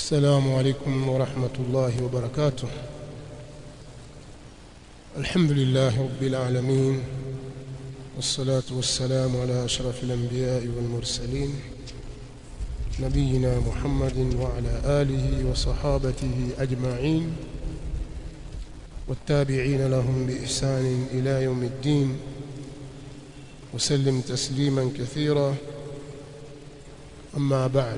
السلام عليكم ورحمة الله وبركاته الحمد لله رب العالمين والصلاة والسلام على أشرف الأنبياء والمرسلين نبينا محمد وعلى آله وصحابته أجمعين والتابعين لهم بإحسان إلى يوم الدين وسلم تسليما كثيرا أما بعد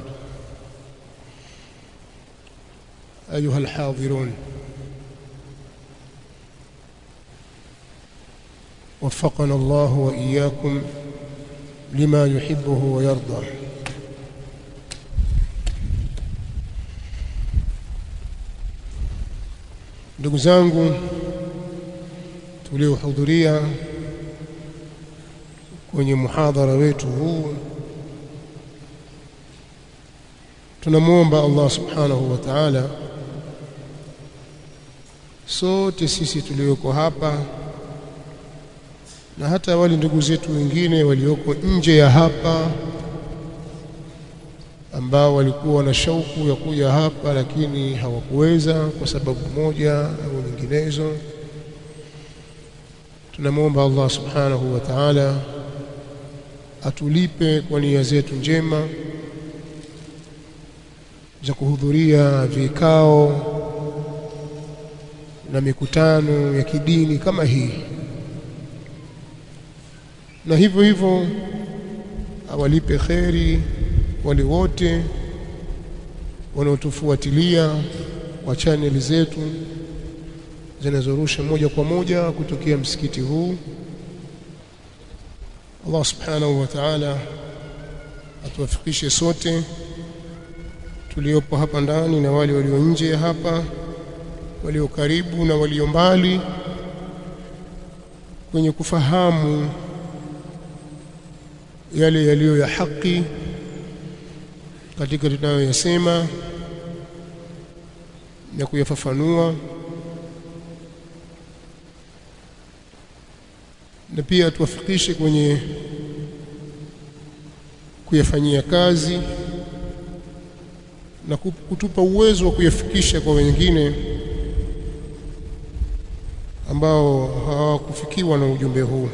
أيها الحاضرون وفقنا الله وإياكم لما يحبه ويرضى ndugu zangu tuliohudhuria kwenye muhadhara wetu huu tunamwomba Allah subhanahu wa ta'ala sote sisi tulioko hapa na hata wale ndugu zetu wengine walioko nje ya hapa ambao walikuwa na shauku ya kuja hapa lakini hawakuweza kwa sababu moja au nyinginezo tunamwomba Allah subhanahu wa ta'ala atulipe kwa nia zetu njema za kuhudhuria vikao na mikutano ya kidini kama hii na hivyo hivyo awalipe kheri wale wote wanaotufuatilia kwa chaneli zetu zinazorusha moja kwa moja kutokea msikiti huu Allah subhanahu wa ta'ala atuwafikishe sote tuliopo hapa ndani na wale walio nje hapa walio karibu na walio mbali kwenye kufahamu yale yaliyo ya haki katika tunayoyasema na kuyafafanua na pia tuwafikishe kwenye kuyafanyia kazi na kutupa uwezo wa kuyafikisha kwa wengine ambao hawakufikiwa na ujumbe huu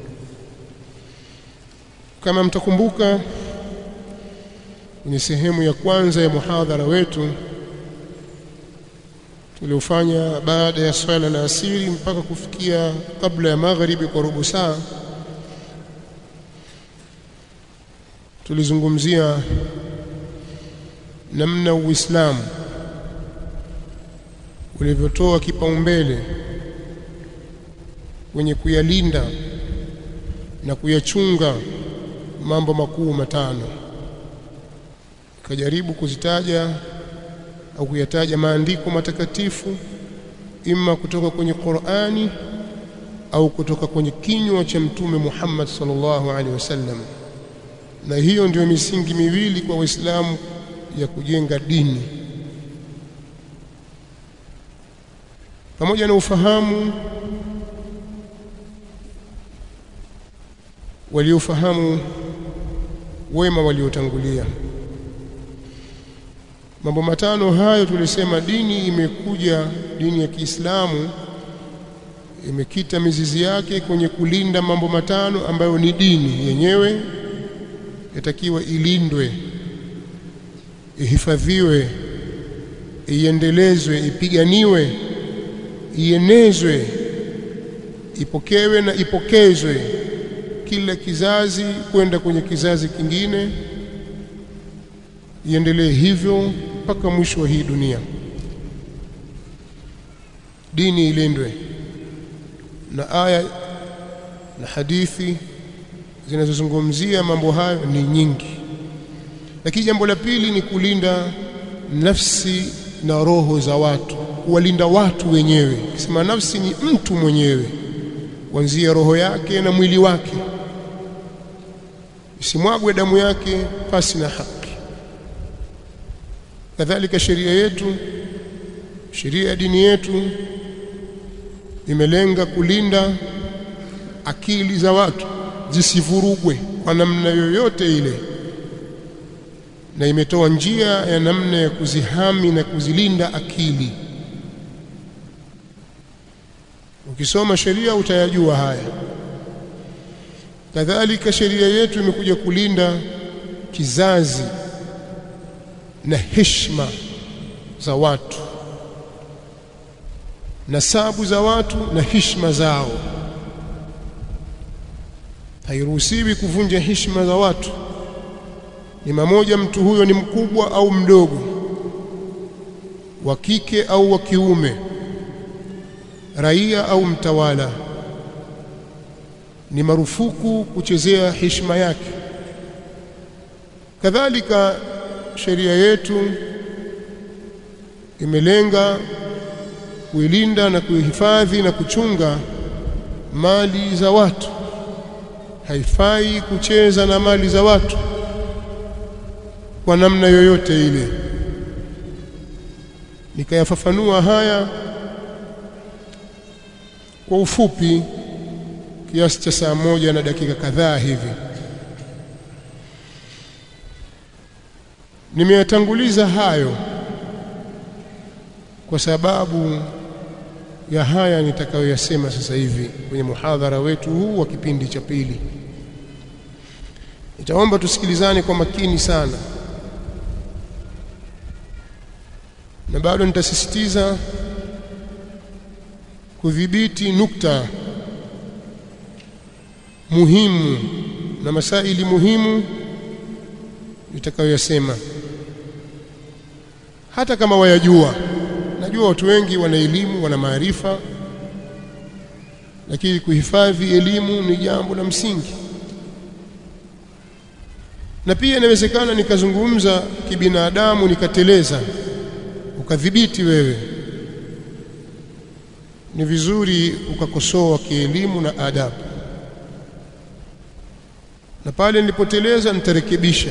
kama mtakumbuka kwenye sehemu ya kwanza ya muhadhara wetu tuliofanya baada ya swala la asiri mpaka kufikia kabla ya magharibi kwa robo saa tulizungumzia namna Uislamu ulivyotoa kipaumbele kwenye kuyalinda na kuyachunga mambo makuu matano kajaribu kuzitaja au kuyataja maandiko matakatifu imma kutoka kwenye Qur'ani au kutoka kwenye kinywa cha mtume Muhammad sallallahu alaihi wasallam na hiyo ndio misingi miwili kwa Waislamu ya kujenga dini pamoja na ufahamu waliofahamu wema waliotangulia mambo matano hayo tulisema dini imekuja dini ya Kiislamu imekita mizizi yake kwenye kulinda mambo matano ambayo ni dini yenyewe yatakiwa ilindwe ihifadhiwe iendelezwe ipiganiwe ienezwe ipokewe na ipokezwe kila kizazi kwenda kwenye kizazi kingine iendelee hivyo mpaka mwisho wa hii dunia dini ilindwe na aya na hadithi zinazozungumzia mambo hayo ni nyingi lakini jambo la pili ni kulinda nafsi na roho za watu kuwalinda watu wenyewe kisema nafsi ni mtu mwenyewe kuanzia roho yake na mwili wake isimwagwe damu yake pasi na haki kadhalika sheria yetu sheria ya dini yetu imelenga kulinda akili za watu zisivurugwe kwa namna yoyote ile na imetoa njia ya namna ya kuzihami na kuzilinda akili ukisoma sheria utayajua haya kadhalika sheria yetu imekuja kulinda kizazi na heshima za watu nasabu za watu na heshima zao hairuhusiwi kuvunja heshima za watu ni mamoja mtu huyo ni mkubwa au mdogo wa kike au wa kiume raia au mtawala ni marufuku kuchezea heshima yake kadhalika sheria yetu imelenga kuilinda na kuihifadhi na kuchunga mali za watu haifai kucheza na mali za watu kwa namna yoyote ile nikayafafanua haya kwa ufupi kiasi cha saa moja na dakika kadhaa hivi nimeyatanguliza hayo kwa sababu ya haya nitakayoyasema sasa hivi kwenye muhadhara wetu huu wa kipindi cha pili nitaomba tusikilizane kwa makini sana na bado nitasisitiza kudhibiti nukta muhimu na masaili muhimu nitakayoyasema hata kama wayajua najua watu wengi wana elimu wana maarifa lakini kuhifadhi elimu ni jambo la msingi na pia inawezekana nikazungumza kibinadamu nikateleza ukadhibiti wewe ni vizuri ukakosoa kielimu na adabu na pale nilipoteleza nitarekebisha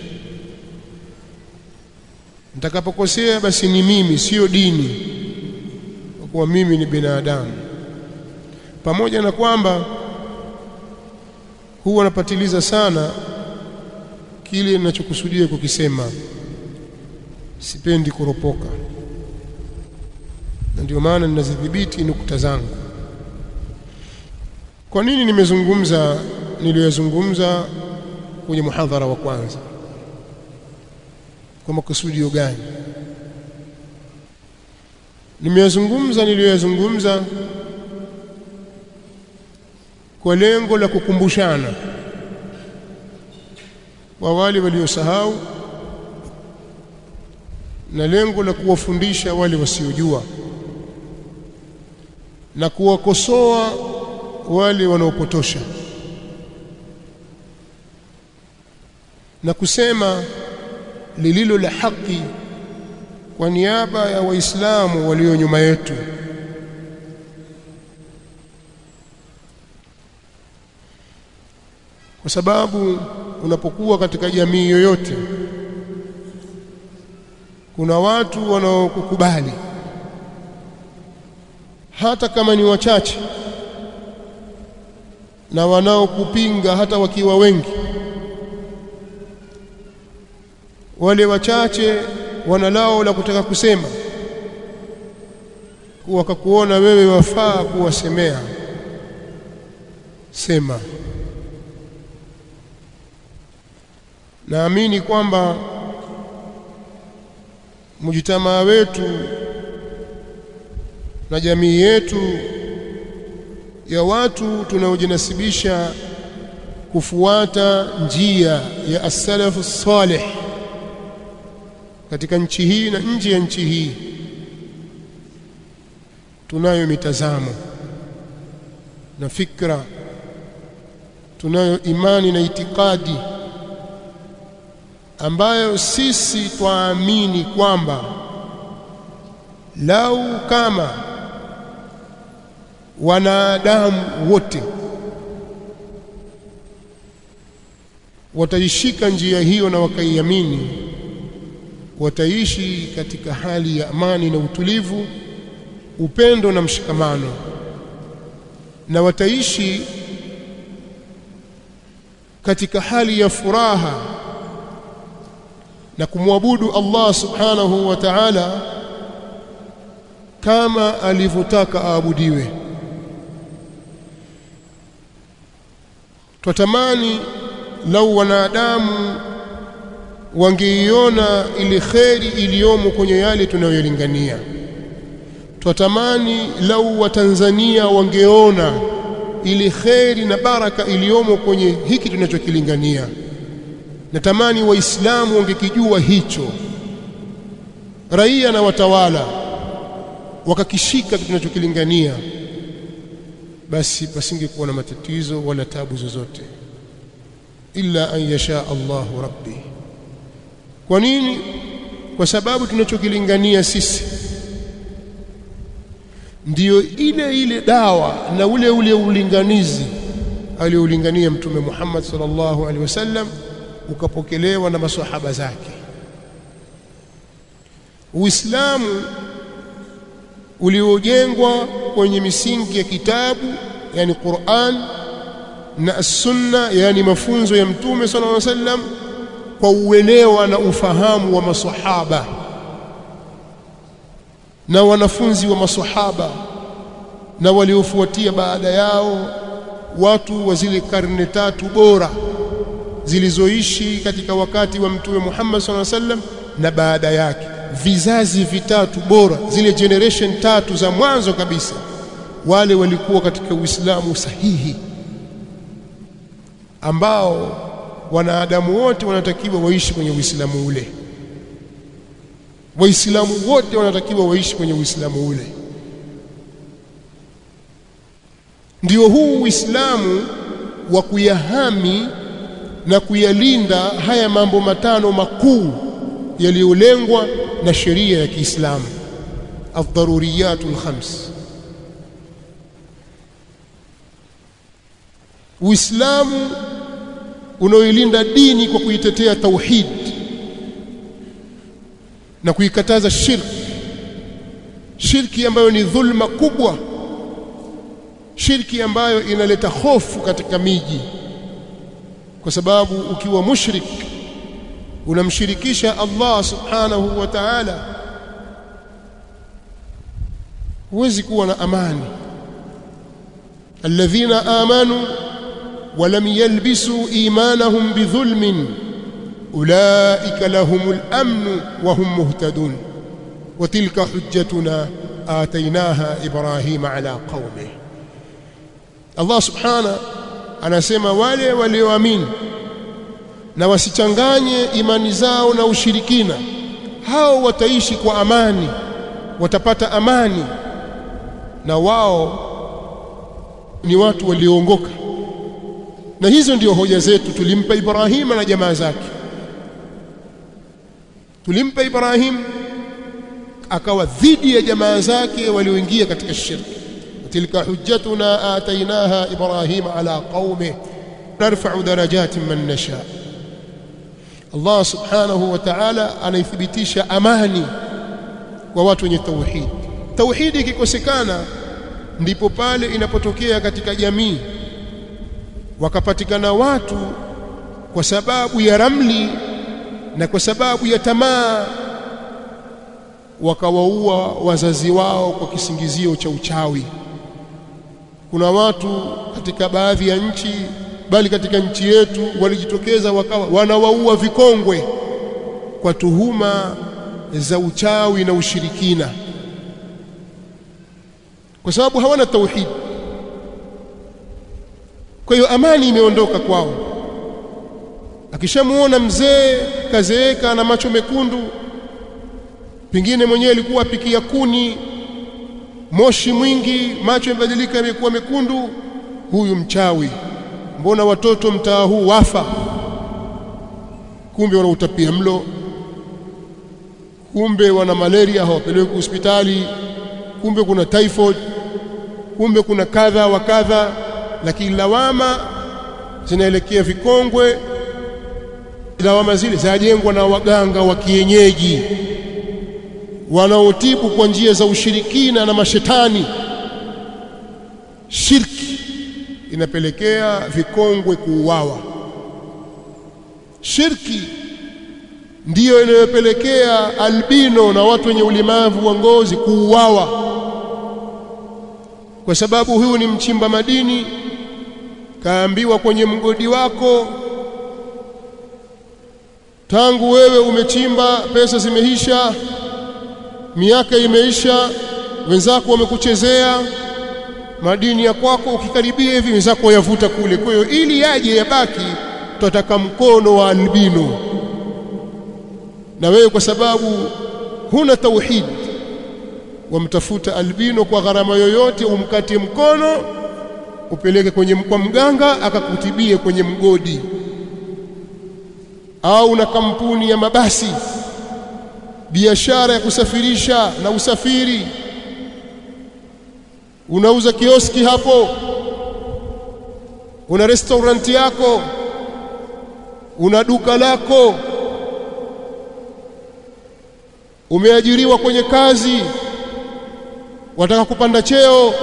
nitakapokosea basi ni mimi sio dini kwa kuwa mimi ni binadamu pamoja na kwamba huwa napatiliza sana kile ninachokusudia kukisema sipendi kuropoka na ndio maana ninazidhibiti nukta zangu kwa nini nimezungumza niliyozungumza kwenye muhadhara wa kwanza kwa makusudio gani nimeyazungumza niliyoyazungumza kwa lengo la kukumbushana kwa wale waliosahau na lengo la kuwafundisha wale wasiojua na kuwakosoa wale wanaopotosha na kusema lililo la haki kwa niaba ya waislamu walio nyuma yetu kwa sababu unapokuwa katika jamii yoyote kuna watu wanaokukubali hata kama ni wachache na wanaokupinga hata wakiwa wengi wale wachache wana lao la kutaka kusema wakakuona wewe wafaa kuwasemea sema naamini kwamba mujitamaa wetu na jamii yetu ya watu tunaojinasibisha kufuata njia ya as-salafu salih katika nchi hii na nje ya nchi hii tunayo mitazamo na fikra tunayo imani na itikadi ambayo sisi twaamini kwamba lau kama wanadamu wote wataishika njia hiyo na wakaiamini wataishi katika hali ya amani na utulivu upendo na mshikamano na wataishi katika hali ya furaha na kumwabudu Allah subhanahu wa ta'ala kama alivyotaka aabudiwe twatamani lau wanadamu wangeiona ile kheri iliyomo kwenye yale tunayoyalingania twatamani lau watanzania wangeona ile kheri na baraka iliyomo kwenye hiki tunachokilingania natamani waislamu wangekijua hicho raia na watawala wakakishika tunachokilingania basi pasingekuwa na matatizo wala tabu zozote illa an yasha Allahu rabbi kwa nini kwa sababu tunachokilingania sisi ndiyo ile ile dawa na ule ule ulinganizi aliyoulingania mtume Muhammad sallallahu alaihi wasallam ukapokelewa na maswahaba zake Uislamu uliojengwa kwenye misingi ya kitabu yani Qur'an na sunna yani mafunzo ya mtume sallallahu alaihi wasallam kwa uelewa na ufahamu wa maswahaba na wanafunzi wa maswahaba na waliofuatia baada yao watu wa zile karne tatu bora zilizoishi katika wakati wa mtume Muhammad sallallahu alaihi wasallam na baada yake vizazi vitatu bora zile generation tatu za mwanzo kabisa wale walikuwa katika Uislamu sahihi ambao wanadamu wote wanatakiwa waishi kwenye Uislamu ule waislamu wote wanatakiwa waishi kwenye Uislamu ule ndio huu Uislamu wa kuyahami na kuyalinda haya mambo matano makuu yaliyolengwa na sheria ya Kiislamu ad-daruriyatul khams Uislamu unaoilinda dini kwa kuitetea tauhid na kuikataza shirki shirki ambayo ni dhulma kubwa shirki ambayo inaleta hofu katika miji kwa sababu ukiwa mushrik unamshirikisha Allah subhanahu wa ta'ala huwezi kuwa na amani alladhina amanu ولم يلبسوا إيمانهم بظلم أولئك لهم الأمن وهم مهتدون وتلك حجتنا آتيناها إبراهيم على قومه الله سبحانه anasema wale walioamini na wasichanganye imani zao na ushirikina hao wataishi kwa amani watapata amani na wao ni watu walioongoka na hizo ndio hoja zetu tulimpa Ibrahima na jamaa zake tulimpa Ibrahim akawa dhidi ya jamaa zake walioingia katika shirki tilka hujjatuna atainaha Ibrahima ala qaumi narfa'u darajatin man nasha Allah subhanahu wa ta'ala anaithibitisha amani kwa watu wenye tauhid tauhidi ikikosekana ndipo pale inapotokea katika jamii wakapatikana watu kwa sababu ya ramli na kwa sababu ya tamaa wakawaua wazazi wao kwa kisingizio cha uchawi kuna watu katika baadhi ya nchi bali katika nchi yetu walijitokeza wakawa wanawaua vikongwe kwa tuhuma za uchawi na ushirikina kwa sababu hawana tauhidi kwa hiyo amani imeondoka kwao akishamuona mzee kazeeka na macho mekundu pengine mwenyewe alikuwa apikia kuni moshi mwingi macho yamebadilika yamekuwa mekundu huyu mchawi mbona watoto mtaa huu wafa kumbe wanautapia mlo kumbe wana malaria hawapeleki hospitali kumbe kuna typhoid kumbe kuna kadha wa kadha lakini lawama zinaelekea vikongwe lawama zile zinajengwa na waganga wa kienyeji wanaotibu kwa njia za ushirikina na mashetani shirki inapelekea vikongwe kuuawa shirki ndiyo inayopelekea albino na watu wenye ulemavu wa ngozi kuuawa kwa sababu huyu ni mchimba madini kaambiwa kwenye mgodi wako tangu wewe umechimba pesa zimeisha miaka imeisha wenzako wamekuchezea madini ya kwako ukikaribia hivi wenzako yavuta kule kwa hiyo ili yaje yabaki tutataka mkono wa albino na wewe kwa sababu huna tauhid wamtafuta albino kwa gharama yoyote umkate mkono upeleke kwenye kwa mganga akakutibie kwenye mgodi au na kampuni ya mabasi biashara ya kusafirisha na usafiri unauza kioski hapo una restaurant yako una duka lako umeajiriwa kwenye kazi wataka kupanda cheo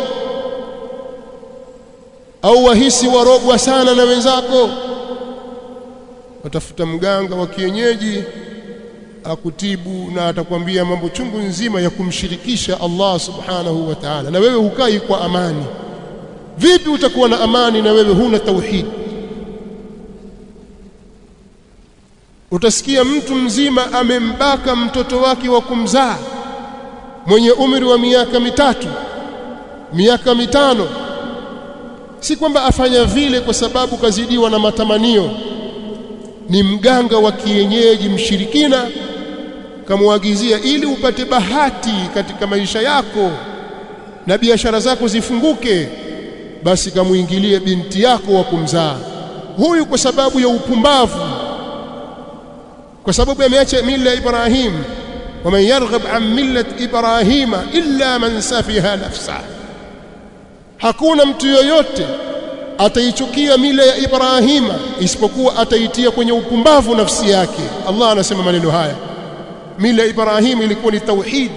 au wahisi warogwa sana na wenzako watafuta mganga wa kienyeji akutibu na atakwambia mambo chungu nzima ya kumshirikisha Allah subhanahu wa ta'ala na wewe hukai kwa amani vipi utakuwa na amani na wewe huna tauhid utasikia mtu mzima amembaka mtoto wake wa kumzaa mwenye umri wa miaka mitatu miaka mitano si kwamba afanya vile kwa sababu kazidiwa na matamanio ni mganga wa kienyeji mshirikina kamwagizia ili upate bahati katika maisha yako na biashara zako zifunguke basi kamuingilie binti yako wa kumzaa huyu kwa sababu ya upumbavu kwa sababu ameacha mila ya Ibrahim waman yarghab an millat Ibrahima illa man safiha nafsa hakuna mtu yoyote ataichukia mila ya Ibrahima isipokuwa ataitia kwenye upumbavu nafsi yake Allah anasema maneno haya mila ya Ibrahim ilikuwa ni tauhid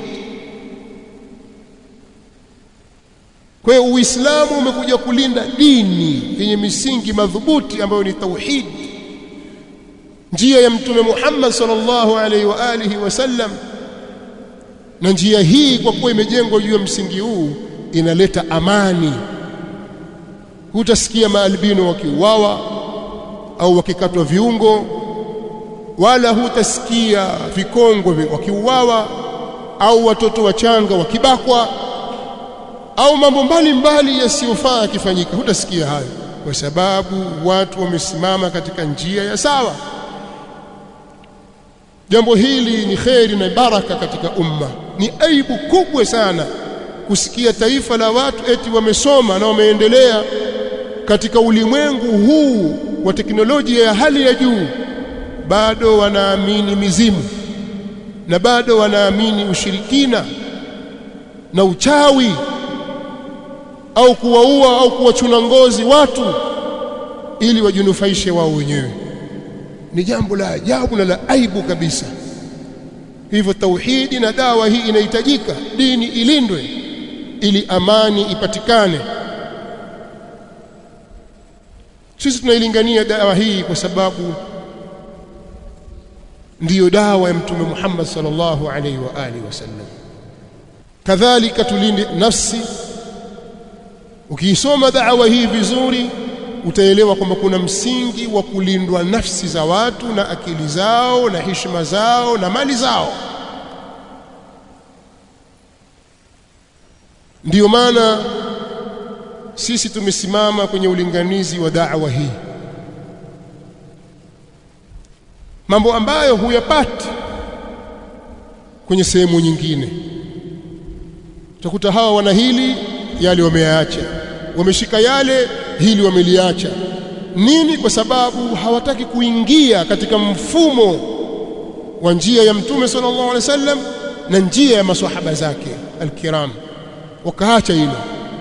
kwa hiyo Uislamu umekuja kulinda dini yenye misingi madhubuti ambayo ni tauhid njia ya mtume Muhammad sallallahu alaihi wa alihi wasallam na njia hii kwa kuwa imejengwa juu ya msingi huu inaleta amani hutasikia maalbino wakiuawa au wakikatwa viungo wala hutasikia vikongwe wakiuawa au watoto wachanga wakibakwa au mambo mbalimbali yasiyofaa yakifanyika hutasikia hayo kwa sababu watu wamesimama katika njia ya sawa jambo hili ni kheri na baraka katika umma ni aibu kubwa sana kusikia taifa la watu eti wamesoma na wameendelea katika ulimwengu huu wa teknolojia ya hali ya juu bado wanaamini mizimu na bado wanaamini ushirikina na uchawi au kuwaua au kuwachuna ngozi watu ili wajinufaishe wao wenyewe ni jambo la ajabu na la aibu kabisa hivyo tauhidi na dawa hii inahitajika dini ilindwe ili amani ipatikane sisi tunailingania dawa hii kwa sababu ndiyo dawa ya mtume Muhammad sallallahu alaihi wa alihi wasallam kadhalika tulinde nafsi ukiisoma dawa hii vizuri utaelewa kwamba kuna msingi wa kulindwa nafsi za watu na akili zao na heshima zao na mali zao ndiyo maana sisi tumesimama kwenye ulinganizi wa da'wa hii mambo ambayo huyapati kwenye sehemu nyingine utakuta hawa wana hili yale wameyaacha wameshika yale hili wameliacha nini kwa sababu hawataki kuingia katika mfumo wa njia ya mtume sallallahu alaihi wasallam na njia ya maswahaba zake alkiram wakaacha hilo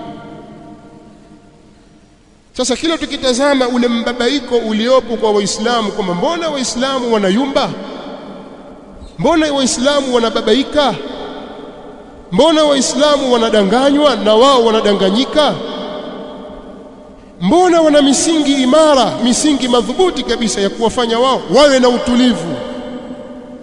sasa kila tukitazama ule mbabaiko uliopo kwa waislamu kwamba mbona waislamu wanayumba mbona waislamu wanababaika mbona waislamu wanadanganywa na wao wanadanganyika mbona wana misingi imara misingi madhubuti kabisa ya kuwafanya wao wawe na utulivu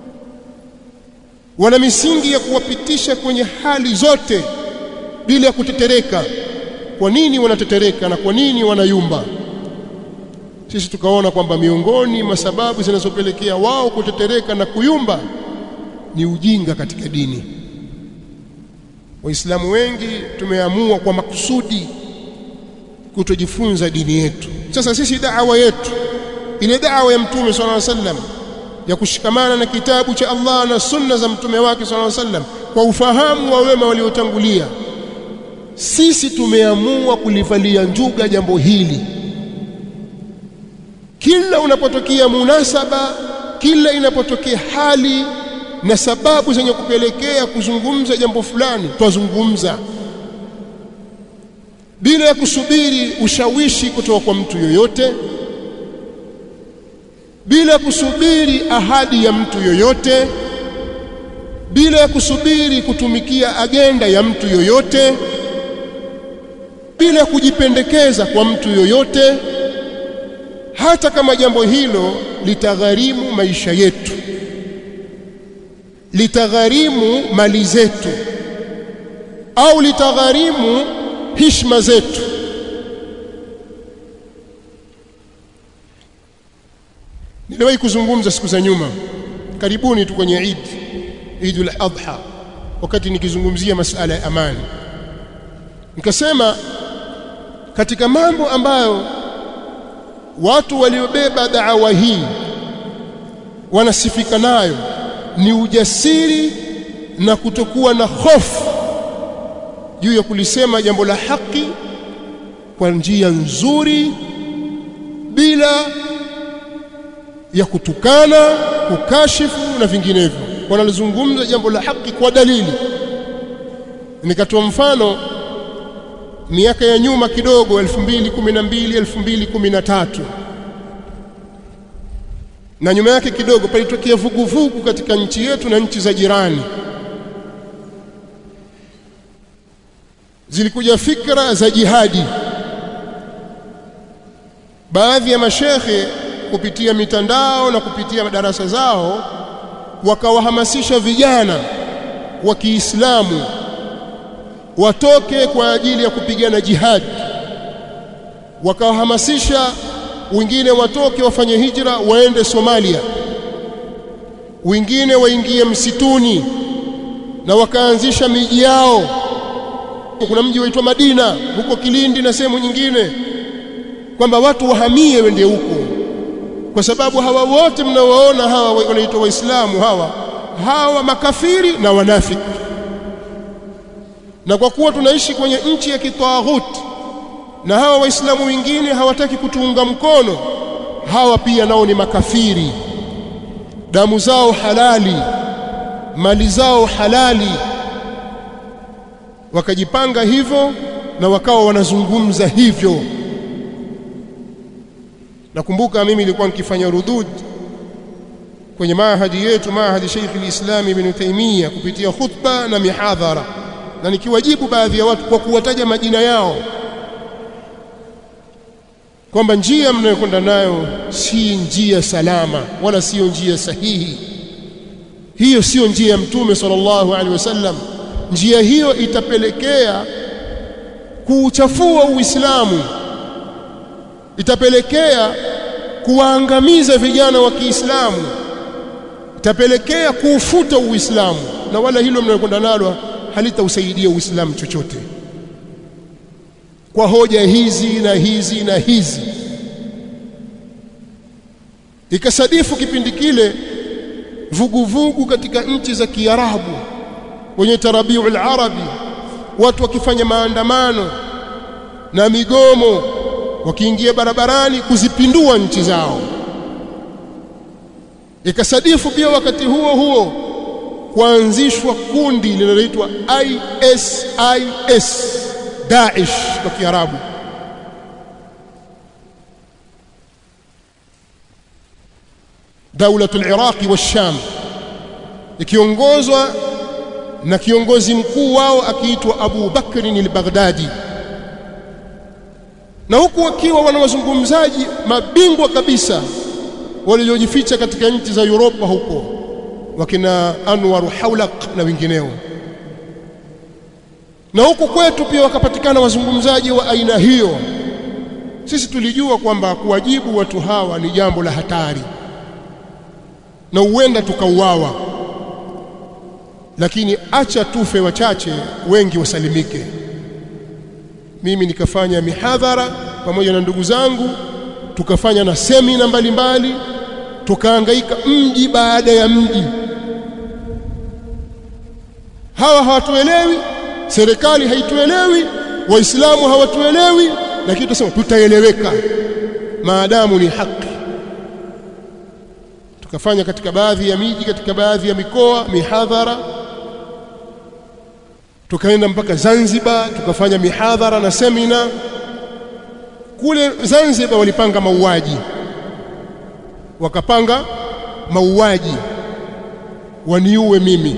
wana misingi ya kuwapitisha kwenye hali zote bila ya kutetereka kwa nini wanatetereka na kwa nini wanayumba sisi tukaona kwamba miongoni mwa sababu zinazopelekea wao kutetereka na kuyumba ni ujinga katika dini waislamu wengi tumeamua kwa makusudi kutojifunza dini yetu sasa sisi da'wa yetu ile da'wa ya mtume sallallahu alaihi wasallam ya kushikamana na kitabu cha Allah na sunna za mtume wake sallallahu alaihi wasallam kwa ufahamu wa wema waliotangulia sisi tumeamua kulivalia njuga jambo hili kila unapotokea munasaba kila inapotokea hali na sababu zenye kupelekea kuzungumza jambo fulani twazungumza bila ya kusubiri ushawishi kutoka kwa mtu yoyote bila ya kusubiri ahadi ya mtu yoyote bila ya kusubiri kutumikia agenda ya mtu yoyote bila ya kujipendekeza kwa mtu yoyote hata kama jambo hilo litagharimu maisha yetu litagharimu mali zetu au litagharimu hishma zetu niliwahi kuzungumza siku za nyuma karibuni tu kwenye Eid Eidul Adha wakati nikizungumzia masala ya amani nikasema katika mambo ambayo watu waliobeba da'wa hii wanasifika nayo ni ujasiri na kutokuwa na hofu juu ya kulisema jambo la haki kwa njia nzuri bila ya kutukana kukashifu na vinginevyo wanalizungumza jambo la haki kwa dalili nikatoa mfano miaka ya nyuma kidogo 2012 2013 na nyuma yake kidogo palitokea vuguvugu katika nchi yetu na nchi za jirani zilikuja fikra za jihadi baadhi ya mashekhe kupitia mitandao na kupitia madarasa zao wakawahamasisha vijana wa Kiislamu watoke kwa ajili ya kupigana jihad wakawahamasisha wengine watoke wafanye hijra waende Somalia wengine waingie msituni na wakaanzisha miji yao kuna mji waitwa Madina huko Kilindi na sehemu nyingine kwamba watu wahamie wende huko kwa sababu hawa wote mnaowaona hawa wanaitwa waislamu hawa hawa makafiri na wanafiki na kwa kuwa tunaishi kwenye nchi ya kitaghuti na hawa waislamu wengine hawataki kutuunga mkono hawa pia nao ni makafiri damu zao halali mali zao halali wakajipanga hivyo na wakawa wanazungumza hivyo nakumbuka mimi nilikuwa nikifanya rudud kwenye mahadi yetu mahadi Sheikh al-Islam Ibn Taymiyyah kupitia khutba na mihadhara na nikiwajibu baadhi ya watu kwa kuwataja majina yao kwamba njia mnayokwenda nayo si njia salama wala sio njia sahihi hiyo sio njia ya mtume sallallahu alaihi wasallam njia hiyo itapelekea kuuchafua uislamu itapelekea kuwaangamiza vijana wa Kiislamu itapelekea kuufuta uislamu na wala hilo mnayokwenda nalo halitausaidia uislamu chochote kwa hoja hizi na hizi na hizi ikasadifu kipindi kile vuguvugu katika nchi za Kiarabu wenye tarabiul arabi watu wakifanya maandamano na migomo wakiingia barabarani kuzipindua nchi zao ikasadifu pia wakati huo huo kuanzishwa kundi linaloitwa ISIS Daesh kwa Kiarabu دولة العراق والشام ikiongozwa na kiongozi mkuu wao akiitwa Abu Bakr al-Baghdadi na huku wakiwa wana wazungumzaji mabingwa kabisa waliojificha katika nchi za Europa huko wakina Anwar Haulak na wengineo na huku kwetu pia wakapatikana wazungumzaji wa aina hiyo sisi tulijua kwamba kuwajibu watu hawa ni jambo la hatari na huenda tukauawa lakini acha tufe wachache wengi wasalimike mimi nikafanya mihadhara pamoja na ndugu zangu tukafanya na semina mbalimbali tukahangaika mji baada ya mji hawa hawatuelewi serikali haituelewi waislamu hawatuelewi lakini tunasema tutaeleweka maadamu ni haki tukafanya katika baadhi ya miji katika baadhi ya mikoa mihadhara tukaenda mpaka Zanzibar tukafanya mihadhara na semina kule Zanzibar walipanga mauaji wakapanga mauaji waniue mimi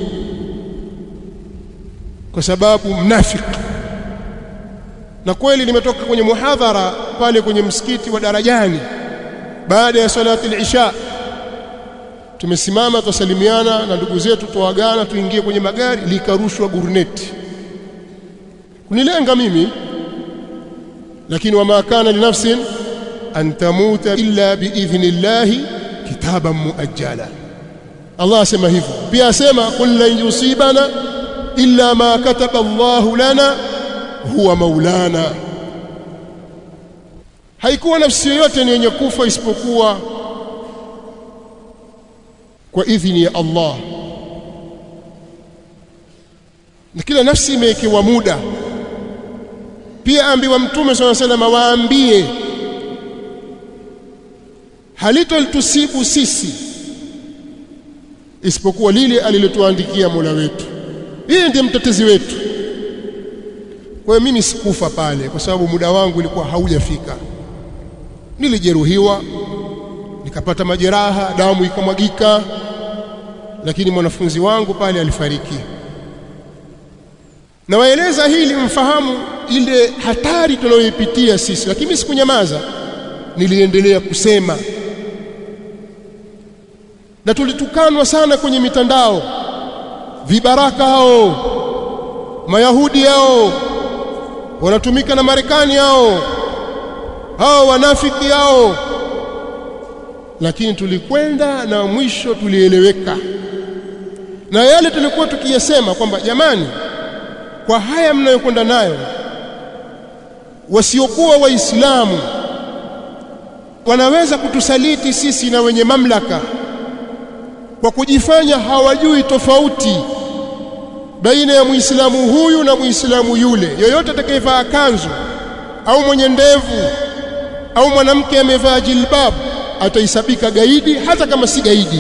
kwa sababu mnafiki na kweli nimetoka kwenye muhadhara pale kwenye msikiti wa Darajani baada ya salati al-isha tumesimama tusalimiana na ndugu zetu tuagana tuingie kwenye magari likarushwa gurneti kunilenga mimi lakini wama kana linafsin an tamuta illa biidhnillahi kitaban muajjala Allah asema hivyo pia asema qul lan yusibana illa ma kataba Allah lana huwa maulana haikuwa nafsi yoyote ni yenye kufa isipokuwa kwa idhini ya Allah na kila nafsi imewekewa muda pia ambiwa mtume swalla sallam waambie halitolitusibu sisi isipokuwa lile alilotuandikia Mola wetu yeye ndiye mtetezi wetu kwa hiyo mimi sikufa pale kwa sababu muda wangu ulikuwa haujafika nilijeruhiwa nikapata majeraha damu ikamwagika lakini mwanafunzi wangu pale alifariki na waeleza hili mfahamu ile hatari tunayoipitia sisi lakini sikunyamaza niliendelea kusema na tulitukanwa sana kwenye mitandao vibaraka hao mayahudi hao wanatumika na Marekani hao hao wanafiki hao lakini tulikwenda na mwisho tulieleweka na yale tulikuwa tukiyasema kwamba jamani kwa haya mnayokwenda nayo wasiokuwa waislamu wanaweza kutusaliti sisi na wenye mamlaka kwa kujifanya hawajui tofauti baina ya muislamu huyu na muislamu yule yoyote atakayevaa kanzu au mwenye ndevu au mwanamke amevaa jilbab ataisabika gaidi hata kama si gaidi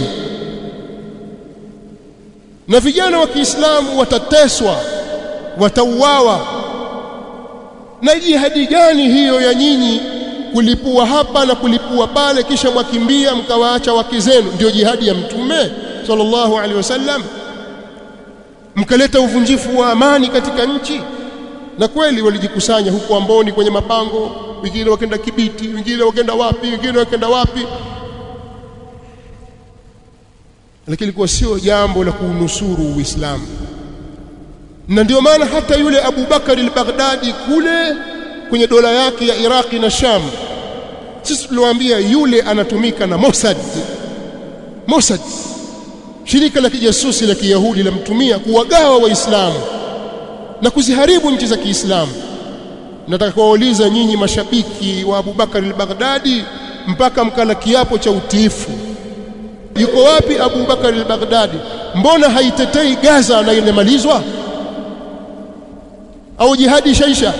na vijana wa Kiislamu watateswa watauawa na jihadi gani hiyo ya nyinyi kulipua hapa na kulipua pale kisha mwakimbia mkawaacha wake zenu ndio jihadi ya mtume sallallahu alaihi wasallam mkaleta uvunjifu wa amani katika nchi na kweli walijikusanya huko Amboni kwenye mapango wengine wakenda Kibiti wengine wakenda wapi wengine wakenda wapi lakini ilikuwa sio jambo la kuunusuru Uislamu na ndio maana hata yule Abu Bakar al-Baghdadi kule kwenye dola yake ya Iraki na Sham sisi tuliwaambia yule anatumika na Mossad Mossad shirika la kijasusi la Kiyahudi lamtumia kuwagawa waislamu na kuziharibu nchi za Kiislamu nataka kuwauliza nyinyi mashabiki wa Abu Bakar al-Baghdadi mpaka mkala kiapo cha utiifu yuko wapi Abu Bakar al-Baghdadi mbona haitetei Gaza na inamalizwa au jihadi shaisha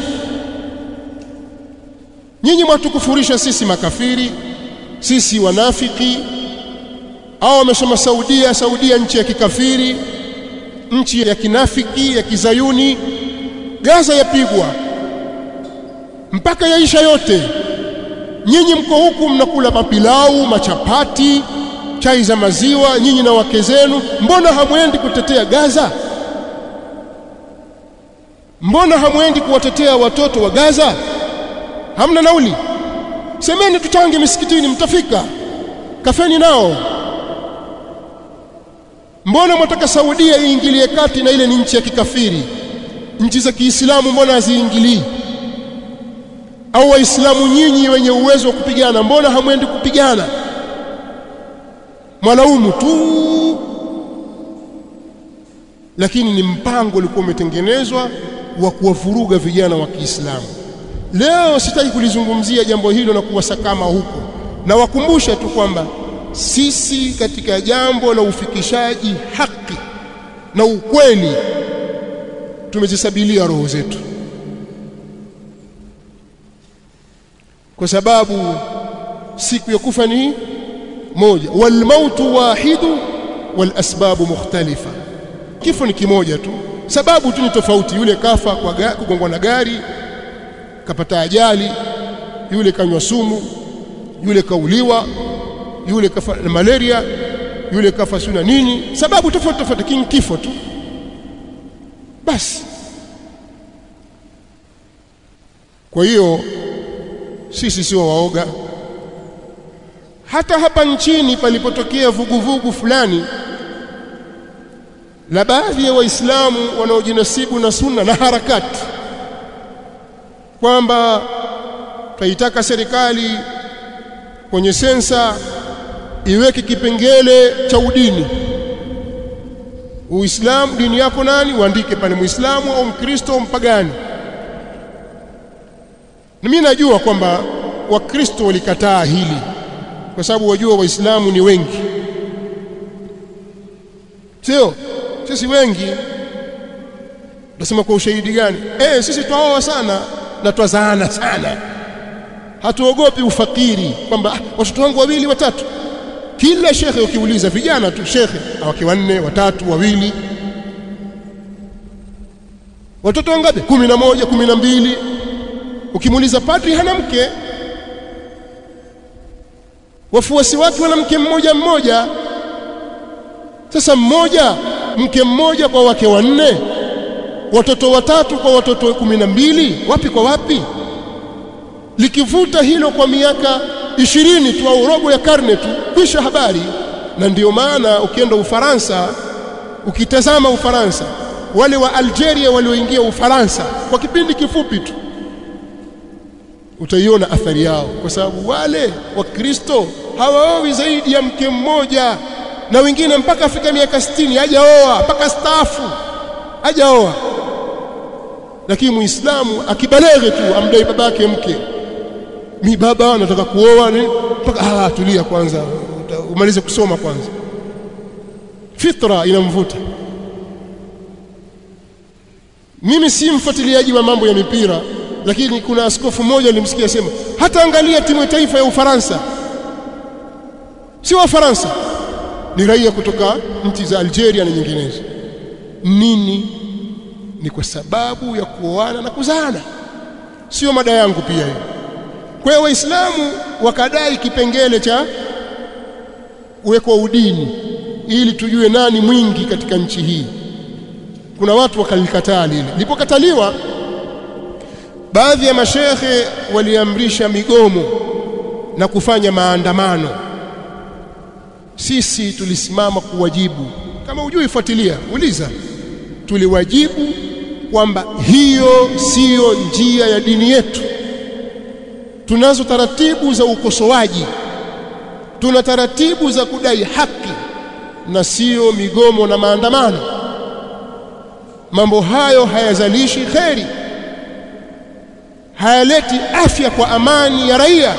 nyinyi mwatukufurisha sisi makafiri sisi wanafiki au wamesema Saudia Saudia nchi ya kikafiri nchi ya kinafiki ya kizayuni Gaza yapigwa mpaka yaisha yote nyinyi mko huku mnakula mapilau machapati chai za maziwa nyinyi na wake zenu mbona hamwendi kutetea Gaza mbona hamwendi kuwatetea watoto wa Gaza hamna nauli semeni tuchange misikitini mtafika kafeni nao mbona mwataka Saudia iingilie kati na ile ni nchi ya kikafiri nchi za Kiislamu mbona haziingilii au waislamu nyinyi wenye uwezo wa kupigana mbona hamwendi kupigana mwanaumu tu lakini ni mpango ulikuwa umetengenezwa wa kuwavuruga vijana wa Kiislamu leo sitaki kulizungumzia jambo hilo na kuwasakama huko na wakumbusha tu kwamba sisi katika jambo la ufikishaji haki na ukweli tumezisabilia roho zetu kwa sababu siku ya kufa ni moja wal mautu wahidu wal asbabu mukhtalifa kifo ni kimoja tu sababu tu ni tofauti yule kafa kwa kugongwa na gari kapata ajali yule kanywa sumu yule kauliwa yule kafa na malaria yule kafa suna nini sababu tofauti tofauti king kifo tu basi kwa hiyo sisi sio waoga hata hapa nchini palipotokea vuguvugu fulani la baadhi ya waislamu wanaojinasibu na sunna na harakati kwamba taitaka serikali kwenye sensa iweke kipengele cha udini Uislamu dini yako nani uandike pale Muislamu au Mkristo au mpagani na mimi najua kwamba Wakristo walikataa hili kwa sababu wajua Waislamu ni wengi sio sisi wengi tunasema kwa ushahidi gani eh sisi twaoa sana na twazaana sana hatuogopi ufakiri kwamba ah, watoto wangu wawili watatu kila shekhe ukiuliza vijana tu shekhe wake wanne watatu wawili watoto wangapi kumi na moja kumi na mbili ukimuuliza padri hana mke wafuasi wake wana mke mmoja mmoja sasa mmoja mke mmoja kwa wake wanne watoto watatu kwa watoto kumi na mbili wapi kwa wapi likivuta hilo kwa miaka ishirini tu au robo ya karne tu kisha habari na ndiyo maana ukienda Ufaransa ukitazama Ufaransa wale wa Algeria walioingia Ufaransa kwa kipindi kifupi tu utaiona athari yao kwa sababu wale wakristo hawaowi zaidi ya mke mmoja na wengine mpaka afika miaka 60 hajaoa mpaka staafu hajaoa lakini muislamu akibaleghe tu amdai babake mke mi baba nataka kuoa ni mpaka ah tulia kwanza umalize kusoma kwanza fitra inamvuta mimi si mfuatiliaji wa mambo ya mipira lakini kuna askofu mmoja nilimsikia sema hata angalia timu ya taifa ya Ufaransa si wa Faransa ni raia kutoka nchi za Algeria na nyinginezo nini ni kwa sababu ya kuoana na kuzaana sio mada yangu pia hiyo kwa hiyo waislamu wakadai kipengele cha uweko udini ili tujue nani mwingi katika nchi hii kuna watu wakalikataa lile lilipokataliwa baadhi ya mashekhe waliamrisha migomo na kufanya maandamano sisi tulisimama kuwajibu kama hujui fuatilia uliza tuliwajibu kwamba hiyo siyo njia ya dini yetu tunazo taratibu za ukosoaji tuna taratibu za kudai haki na siyo migomo na maandamano mambo hayo hayazalishi kheri hayaleti afya kwa amani ya raia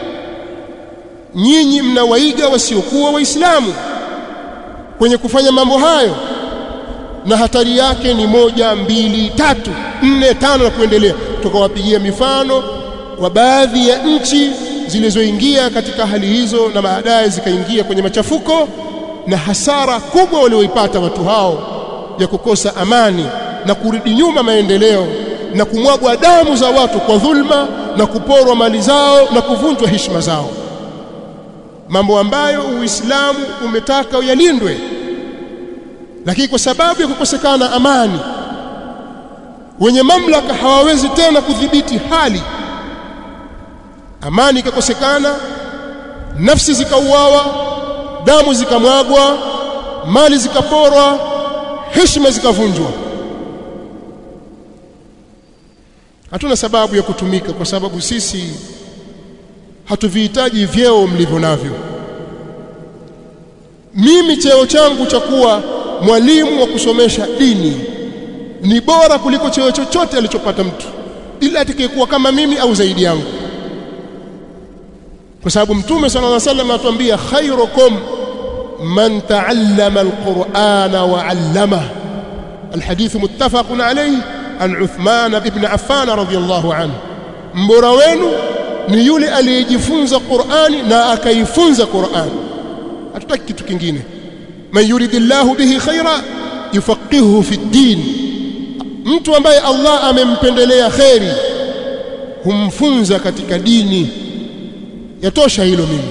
nyinyi mnawaiga wasiokuwa waislamu kwenye kufanya mambo hayo na hatari yake ni moja mbili tatu nne tano na kuendelea tukawapigia mifano wa baadhi ya nchi zilizoingia katika hali hizo na baadaye zikaingia kwenye machafuko na hasara kubwa walioipata watu hao ya kukosa amani na kurudi nyuma maendeleo na kumwagwa damu za watu kwa dhulma na kuporwa mali zao na kuvunjwa heshima zao mambo ambayo Uislamu umetaka yalindwe lakini kwa sababu ya kukosekana amani wenye mamlaka hawawezi tena kudhibiti hali amani ikakosekana nafsi zikauawa damu zikamwagwa mali zikaporwa heshima zikavunjwa hatuna sababu ya kutumika kwa sababu sisi hatuvihitaji vyeo mlivyo navyo mimi cheo changu cha kuwa mwalimu wa kusomesha dini ni bora kuliko cheo chochote alichopata mtu ila atakayekuwa kama mimi au zaidi yangu kwa sababu mtume sallallahu alaihi wasallam atuambia khairukum man ta'allama alqur'ana wa 'allama alhadith muttafaqun alayhi an Uthman ibn Affan radhiyallahu anhu mbora wenu ni yule aliyejifunza Qur'ani na akaifunza Qur'ani hatutaki kitu kingine man yuridillahu bihi khaira yufaqihuhu fi din mtu ambaye Allah amempendelea kheri humfunza katika dini yatosha hilo mimi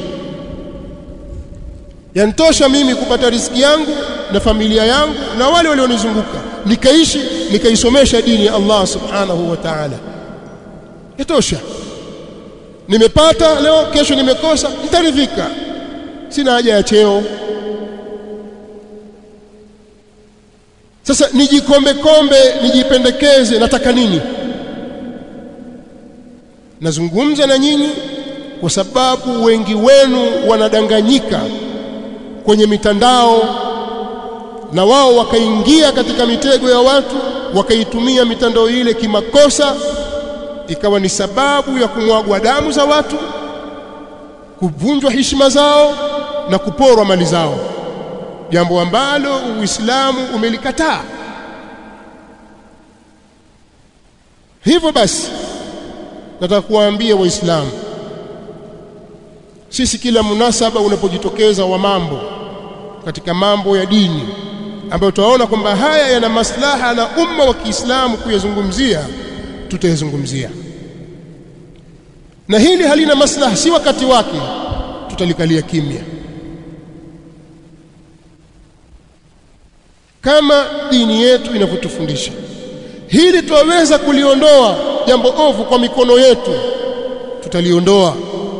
yanitosha mimi kupata riziki yangu na familia yangu na wale walionizunguka nikaishi nikaisomesha dini ya Allah subhanahu wa ta'ala yatosha nimepata leo kesho nimekosa nitaridhika sina haja ya cheo sasa nijikombe kombe nijipendekeze nataka nini nazungumza na nyinyi kwa sababu wengi wenu wanadanganyika kwenye mitandao na wao wakaingia katika mitego ya watu wakaitumia mitandao ile kimakosa ikawa ni sababu ya kumwagwa damu za watu kuvunjwa heshima zao na kuporwa mali zao jambo ambalo Uislamu umelikataa hivyo basi nataka kuwaambia waislamu sisi kila munasaba unapojitokeza wa mambo katika mambo ya dini ambayo tunaona kwamba haya yana maslaha na umma wa Kiislamu kuyazungumzia tutayazungumzia na hili halina maslaha si wakati wake tutalikalia kimya kama dini yetu inavyotufundisha hili twaweza kuliondoa jambo ovu kwa mikono yetu tutaliondoa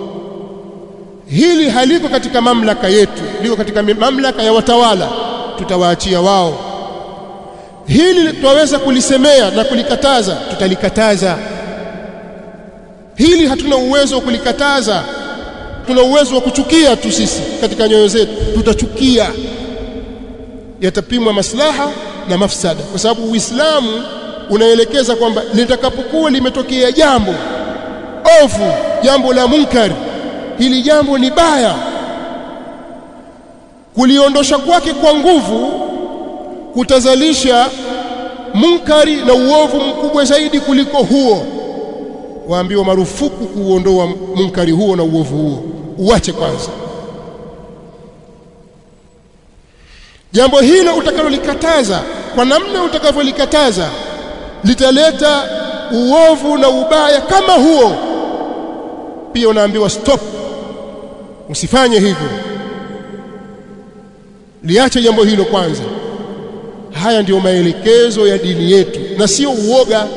hili haliko katika mamlaka yetu liko katika mamlaka ya watawala tutawaachia wao hili twaweza kulisemea na kulikataza tutalikataza hili hatuna uwezo wa kulikataza tuna uwezo wa kuchukia tu sisi katika nyoyo zetu tutachukia yatapimwa maslaha na mafsada kwa sababu Uislamu unaelekeza kwamba litakapokuwa limetokea jambo ovu jambo la munkari hili jambo ni baya kuliondosha kwake kwa nguvu kutazalisha munkari na uovu mkubwa zaidi kuliko huo waambiwa marufuku kuuondoa munkari huo na uovu huo uache kwanza jambo hilo utakalolikataza kwa namna utakavyolikataza litaleta uovu na ubaya kama huo pia unaambiwa stop usifanye hivyo liache jambo hilo kwanza haya ndiyo maelekezo ya dini yetu na sio uoga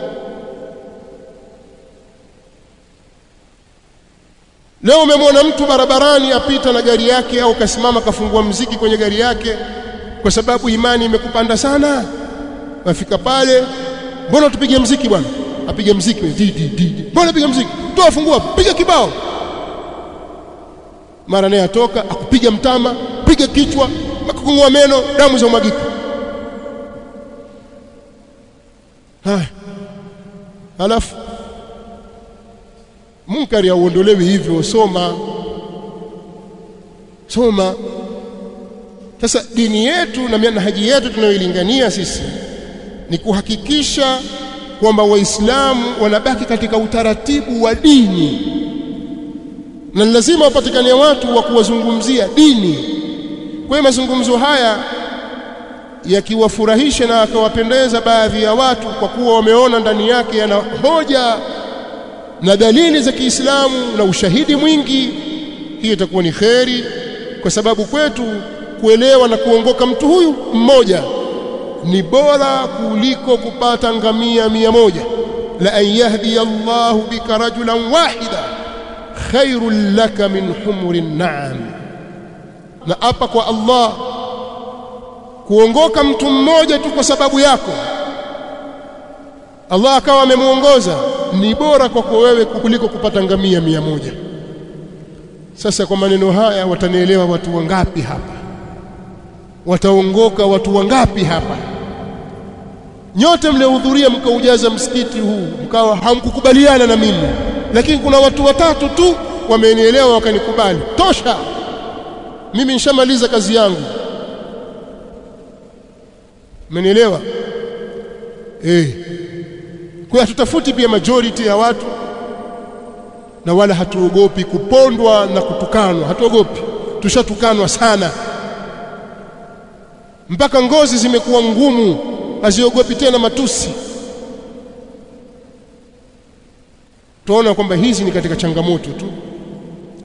leo umemwona mtu barabarani apita na gari yake au kasimama kafungua mziki kwenye gari yake kwa sababu imani imekupanda sana wafika pale mbona tupige mziki bwana apige mziki di di di mbona piga mziki toa fungua piga kibao mara naye atoka akupiga mtama piga kichwa akakungua meno damu za umwagika haya halafu munkari hauondolewi hivyo soma soma sasa dini yetu na manhaji yetu tunayoilingania sisi ni kuhakikisha kwamba waislamu wanabaki katika utaratibu wa dini na lazima wapatikane watu wa kuwazungumzia dini kwa hiyo mazungumzo haya yakiwafurahisha na akawapendeza baadhi ya watu kwa kuwa wameona ndani yake yana hoja na dalili za Kiislamu na ushahidi mwingi hiyo itakuwa ni kheri kwa sababu kwetu kuelewa na kuongoka mtu huyu mmoja ni bora kuliko kupata ngamia mia moja la an yahdi Allahu bika rajulan wahida khairul laka min humurin na'am na apa kwa Allah kuongoka mtu mmoja tu kwa sababu yako Allah akawa amemuongoza ni bora kwako wewe kuliko kupata ngamia mia moja sasa kwa maneno haya watanielewa watu wangapi hapa wataongoka watu wangapi hapa nyote mliohudhuria mkaujaza msikiti huu mkawa hamkukubaliana na mimi lakini kuna watu watatu tu wamenielewa wakanikubali tosha mimi nishamaliza kazi yangu umenielewa eh kwa hatutafuti pia majority ya watu na wala hatuogopi kupondwa na kutukanwa hatuogopi tushatukanwa sana mpaka ngozi zimekuwa ngumu haziogopi tena matusi tuona kwamba hizi ni katika changamoto tu